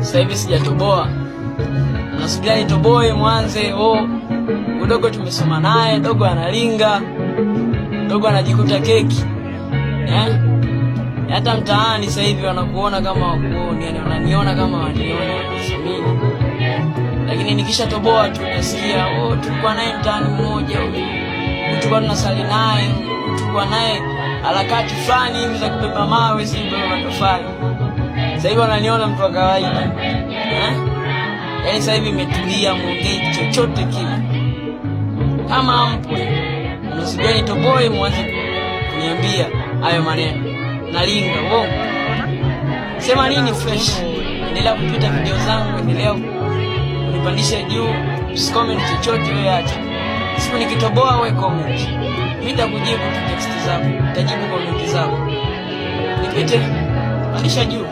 sasa hivi sijatoboa, nasubiria nitoboe mwanze. Oh, udogo tumesoma naye, dogo analinga, dogo anajikuta keki eh? Hata mtaani sasa hivi wanakuona kama wakuoni, yani wananiona kama wanioni, wanathamini. Lakini nikishatoboa tu nasikia oh, tulikuwa naye mtaani mmoja huyu, huyu tulikuwa tunasali naye, huyu tulikuwa naye harakati fulani hivi za kubeba mawe, si kubeba matofali. Sasa hivi wananiona mtu wa kawaida eh? Yaani sasa hivi imetulia, muongei chochote kile kama mpwe, mnasubiria nitoboe mwanze kuniambia hayo maneno nalinga wo sema nini fresh. Endelea kupita video zangu, endelea kunipandisha juu, usicomment chochote wewe, acha siku nikitoboa we comment, mimi nitakujibu tu text zako, nitajibu comment zako, nipite pandisha juu.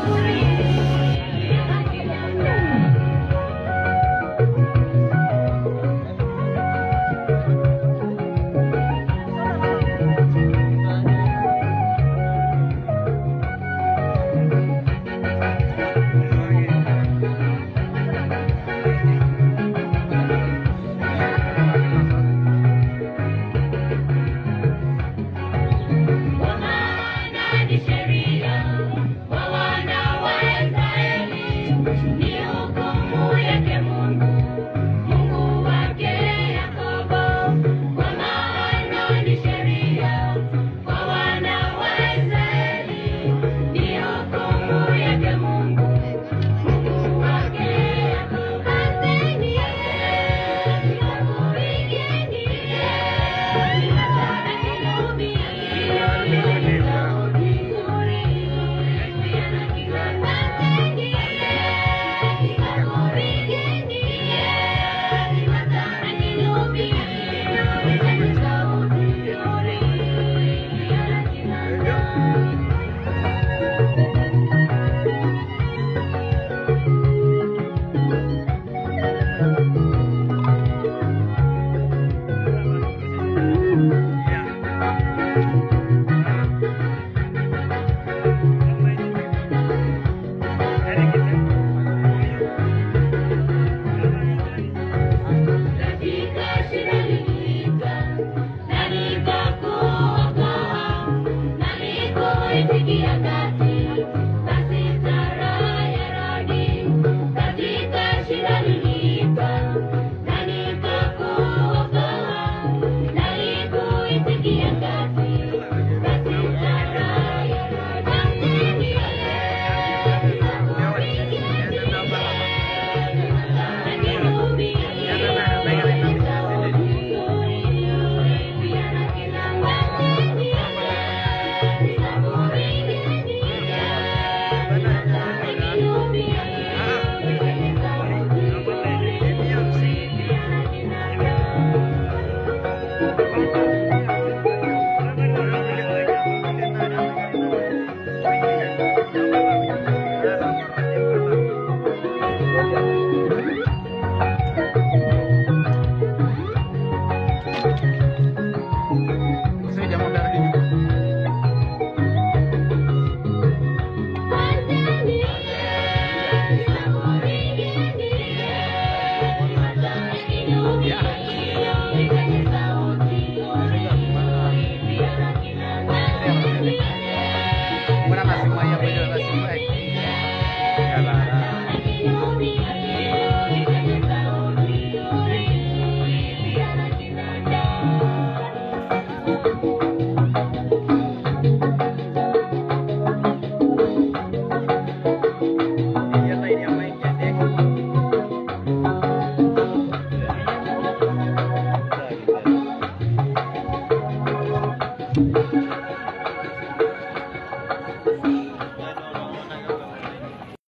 Kwa maana ni sheria kwa wana wa Israeli, ni hukumu yake Mungu, Mungu wake Yakobo. Kwa maana ni sheria kwa wana wa Israeli, ni hukumu yake Mungu, Mungu wake Yakobo. Aseni yeye, pigeni yeye, Katika shida niliita, na nikakuokoa, na nikuitikia kati, basi tara ya radi. Katika shida niliita, na nikakuokoa, na nikuitikia kati, basi tara ya radi. Aseni yeye, Thank you.